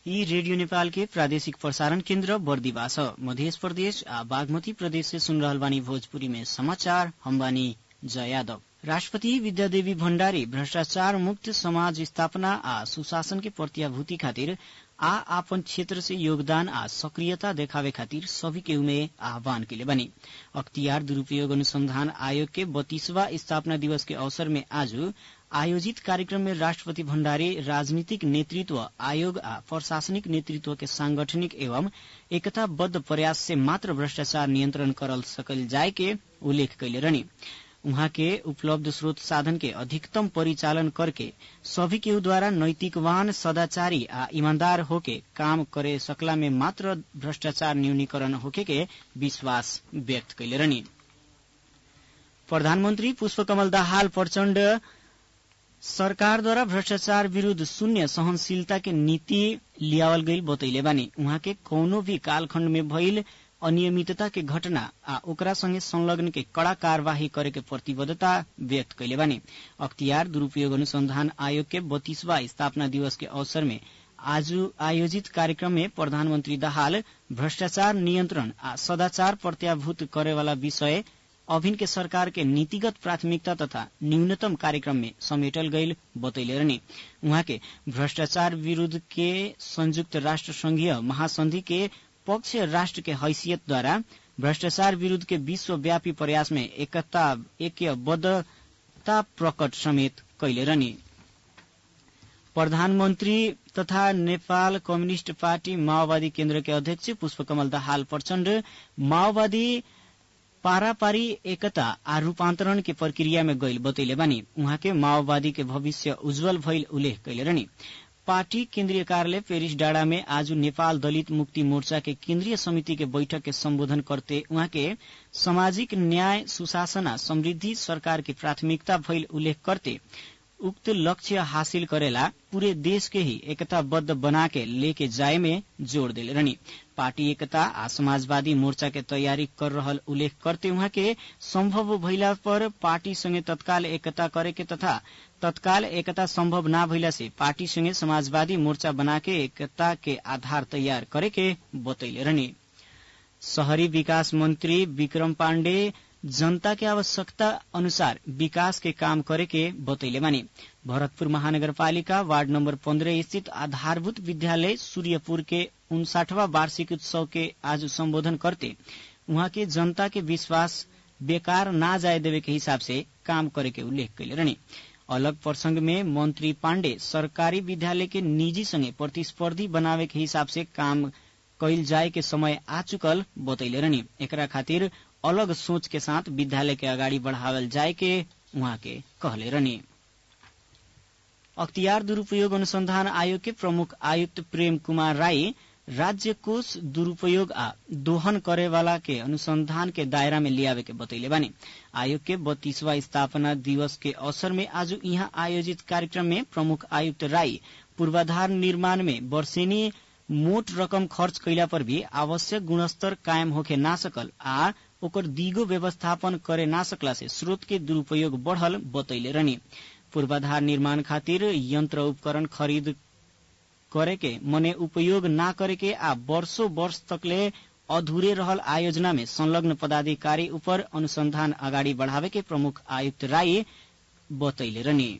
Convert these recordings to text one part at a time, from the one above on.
यी रेडियो नेपाल के प्रादेशिक प्रसारण केन्द्र बर्दिवा छ मध्य प्रदेश आ बागमती प्रदेश से सुन रहल बानी भोजपुरी में समाचार हम बानी जय यादव राष्ट्रपति विद्यादेवी भण्डारी भ्रष्टाचार मुक्त समाज स्थापना आ सुशासन के प्रत्याभूति खातिर आ आपन क्षेत्र से योगदान आ सक्रियता देखावे खातिर सभी के उमे आह्वान के लिए बनी अख्तियार दुरूपयोग अनुसंधान आयोग के बत्तीसवा स्थापना दिवस के अवसर में आज आयोजित कार्यक्रम में राष्ट्रपति भण्डारी राजनीतिक नेतृत्व आयोग आ प्रशासनिक नेतृत्व के सांगठनिक एवं एकताबद्ध प्रयास से मात्र भ्रष्टाचार नियन्त्रण करल सकल जाय के उल्लेख कैले रहनी उहाँ के उपलब्ध स्रोत साधन के अधिकतम परिचालन करके सभी के द्वारा नैतिकवान सदाचारी आ ईमानदार होके काम करे सकला में मात्र भ्रष्टाचार न्यूनीकरण होके के विश्वास व्यक्त कैले रहनी प्रधानमन्त्री पुष्पकमल दाहाल प्रचण्ड सरकारद्वारा भ्रष्टाचार विरूद्ध शून्य सहनशीलता के नीति लियावल गईल बतैले बानी उहाँ के कौनो भी कालखण्ड में भइल अनियमितता के घटना आ ओकरा संगे संलग्न के कड़ा कार्यवाही करे के प्रतिबद्धता व्यक्त कैले बानी अख्तियार दुरूपयोग अनुसंधान आयोग के बत्तीसवा स्थापना दिवस के अवसर में आज आयोजित कार्यक्रम में प्रधानमन्त्री दाहाल भ्रष्टाचार नियन्त्रण आ सदाचार प्रत्याभूत करेवाला विषय अभिन के सरकार के नीतिगत प्राथमिकता तथा न्यूनतम कार्यक्रम में समेटल गईल बतैले रहने उहाँ के भ्रष्टाचार विरूद्ध के संयुक्त राष्ट्र संघीय महासंधि के पक्ष राष्ट्र के हैसियतद्वारा भ्रष्टाचार विरूद्ध के विश्वव्यापी प्रयास में एकता एकबद्धता प्रकट समेत कैले रहने प्रधानमन्त्री तथा नेपाल कम्युनिष्ट पार्टी माओवादी केन्द्र के अध्यक्ष पुष्पकमल दाहाल प्रचण्ड माओवादी पारापारी एकता आ रूपान्तरण के प्रक्रिया में गईल बतैले बानी उहाँ के माओवादी के भविष्य उज्जवल भइल उल्लेख कैले रहनी पार्टी केन्द्रीय कार्यालय पेरिस डाँडा में आज नेपाल दलित मुक्ति मोर्चा के केन्द्रीय समिति के बैठक के सम्बोधन करते उहाँ के सामाजिक न्याय सुशासन आ समृद्धि सरकार की प्राथमिकता भइल उल्लेख करते उक्त लक्ष्य हासिल करेला पूरे देश के ही एकताबद्ध बना के लेके जाए में जोड़ दिले रहनी पार्टी एकता आ समाजवादी मोर्चा के तैयारी कर रहल उल्लेख करते उहाँ के संभव भइला पर पार्टी संगे तत्काल एकता करे के तथा तत्काल एकता संभव ना भइला से पार्टी संगे समाजवादी मोर्चा बना के एकता के आधार तैयार करे के बतैले रहनी शहरी विकास मंत्री विक्रम पाण्डे जनता के आवश्यकता अनुसार विकास के काम करे के बतैले बानी भरतपुर महानगरपालिका वार्ड नंबर पन्द्रह स्थित आधारभूत विद्यालय सूर्यपुर के उनसाठवा वार्षिक उत्सव के आज संबोधन करते उहाँ के जनता के विश्वास बेकार ना जाए देवे के हिसाब से काम करे के उल्लेख कैले रहनी अलग प्रसंग में मंत्री पाण्डे सरकारी विद्यालय के निजी संगे प्रतिस्पर्धी बनावे के हिसाब से काम कैल जाए के समय आ चुकल बतैले रहनी एकरा खातिर अलग सोच के साथ विद्यालय के अगाडि बढ़ावल जाए के उहाँ के कहले रहनी अख्तियार दुरूपयोग अनुसंधान आयोग के प्रमुख आयुक्त प्रेम कुमार राई राज्य कोष दुरूपयोग आ दोहन करे वाला के अनुसंधान के दायरा में लियावे के बतैले बानी आयोग के बत्तीसवा स्थापना दिवस के अवसर में आज यहाँ आयोजित कार्यक्रम में प्रमुख आयुक्त राई पूर्वाधार निर्माण में वर्षेनी मोट रकम खर्च कैला पर भी आवश्यक गुणस्तर कायम होखे ना सकल आ ओकर दिगो व्यवस्थापन करे ना सकला से स्रोत के दुरूपयोग बढ़ल बतैले रहनी पूर्वाधार निर्माण खातिर यंत्र उपकरण खरीद करे के मने उपयोग ना करे के आ वर्षों वर्ष तकले अधूरे रहल आयोजना में संलग्न पदाधिकारी ऊपर अनुसंधान अगाडि बढ़ावे के प्रमुख आयुक्त राई बतैले रहनी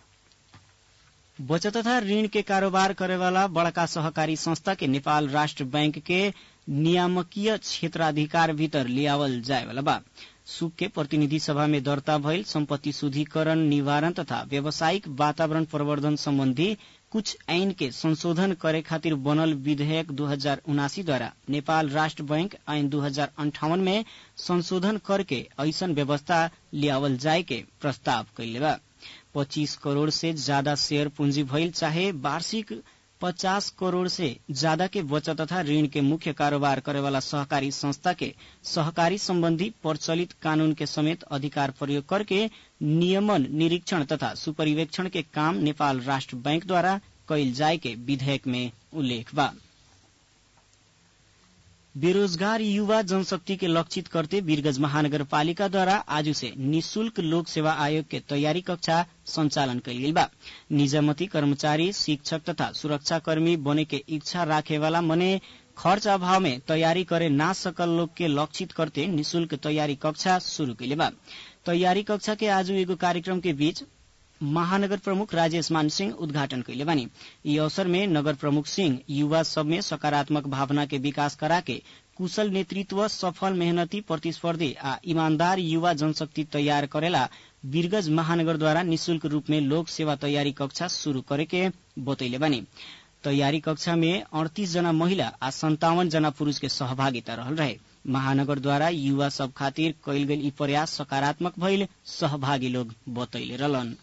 बचत तथा ऋण के कारोबार करेवाला बड़का सहकारी संस्था के नेपाल राष्ट्र बैंक के नियामकीय क्षेत्राधिकार भीतर लियावल जाए वाला बा सुक के प्रतिनिधि सभा में दर्ता भइल सम्पत्ति शुद्धिकरण निवारण तथा व्यावसायिक वातावरण प्रवर्धन सम्बन्धी कुछ ऐन के संशोधन करे खातिर बनल विधेयक दू हजार उनासी द्वारा नेपाल राष्ट्र बैंक ऐन दू हजार अंठावन में संशोधन करके ऐसन व्यवस्था लियावल जाए के प्रस्ताव कैले बा पच्चीस करोड़ से ज्यादा शेयर पूंजी भइल चाहे वार्षिक पचास करोड़ से ज्यादा के बचत तथा ऋण के मुख्य कारोबार करेवाला सहकारी संस्था के सहकारी संबंधी प्रचलित कानून के समेत अधिकार प्रयोग करके नियमन निरीक्षण तथा सुपरिवेक्षण के काम नेपाल राष्ट्र बैंक द्वारा कैल जाए के विधेयक में उल्लेख बा बेरोजगार युवा जनशक्ति के लक्षित करते वीरगंज महानगरपालिका द्वारा आज से निशुल्क लोक सेवा आयोग के तैयारी कक्षा संचालन कयल गेल बा निजामती कर्मचारी शिक्षक तथा सुरक्षाकर्मी बने के इच्छा राखे वाला मने खर्च अभाव में तैयारी करे ना सकल लोग के लक्षित करते निशुल्क तैयारी कक्षा शुरू कैले बा तैयारी कक्षा के आज एगो कार्यक्रम के बीच महानगर प्रमुख राजेश मान सिंह उद्घाटन कैले बानी यी अवसर में नगर प्रमुख सिंह युवा सब में सकारात्मक भावना के विकास करा के कुशल नेतृत्व सफल मेहनती प्रतिस्पर्धी आ ईमानदार युवा जनशक्ति तैयार करेला वीरगंज महानगर द्वारा निशुल्क रूप में लोक सेवा तैयारी कक्षा शुरू करे के बतैले बानी तैयारी कक्षा में अड़तीस जना महिला आ संतावन जना पुरूष के सहभागिता रहल रहे महानगर द्वारा युवा सब खातिर कैल गेल ई प्रयास सकारात्मक भइल सहभागी लोग बतैले रहलन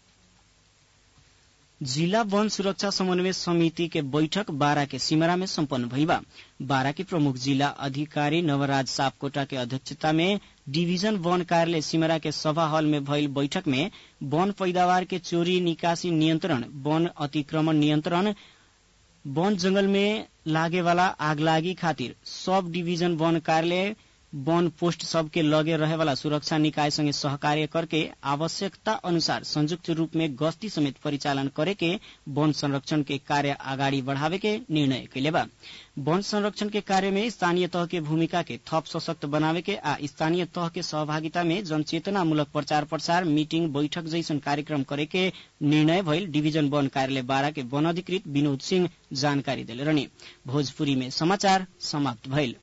जिला वन सुरक्षा समन्वय समिति के बैठक बारा के सिमरा में सम्पन्न भइबा बारा के प्रमुख जिला अधिकारी नवराज सापकोटा के अध्यक्षता में डिवीजन वन कार्यालय सिमरा के सभा हॉल में भइल बैठक में वन पैदावार के चोरी निकासी नियन्त्रण वन अतिक्रमण नियन्त्रण वन जंगल में लागे वाला आगलागी खातिर सब डिवीजन वन कार्यालय वन पोस्ट सबके लगे रहे वाला सुरक्षा निकाय संगे सहकार्य करके आवश्यकता अनुसार संयुक्त रूप में गश्ती समेत परिचालन करे के वन संरक्षण के कार्य अगाडि बढ़ावे के निर्णय कैले बा वन संरक्षण के कार्य में स्थानीय तह के भूमिका के थप सशक्त बनावे के आ स्थानीय तह के सहभागिता में जनचेतना मूलक प्रचार प्रसार मीटिंग बैठक जैसन कार्यक्रम करे के निर्णय भइल डिवीजन वन कार्यालय बारा के वन अधिकृत विनोद सिंह जानकारी दिले रहने भोजपुरी में समाचार समाप्त भइल